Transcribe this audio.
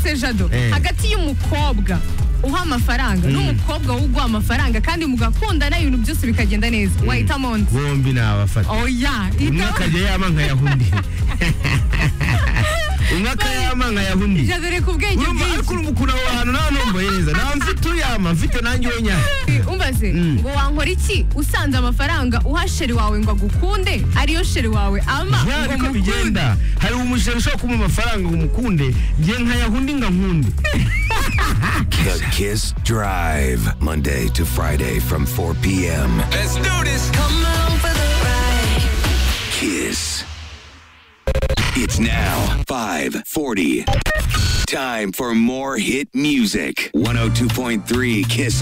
se jado Eh. hagati y'umukobwa uha amafaranga n'umukobwa uguha amafaranga kandi mugakundana ibintu byose bikagenda neza wahitamo undi bombi ni abafata oya umwe hitamo akajya yama nkayaha undi umwe akayama nkayaha undi jadore ku bwenge urumva ariko bwinshi urumva ukuntu aho hantu nta numva yeza nta mfite uyama mfite nanjye unyama umbaze Mm. ngo wankora iki usanze amafaranga uha sheri wawe ngo agukunde ariyo sheri wawe ama ya ngo niko mukunde bigenda hari umushinga ushobora kumuha amafaranga ngo umukunde ngiye nkayaha undi nkankunde The Kiss Drive, Monday to Friday from 4 p.m. Let's do this. Come on for the ride. Kiss. It's now 5:40. Time for more hit music. 102.3 Kiss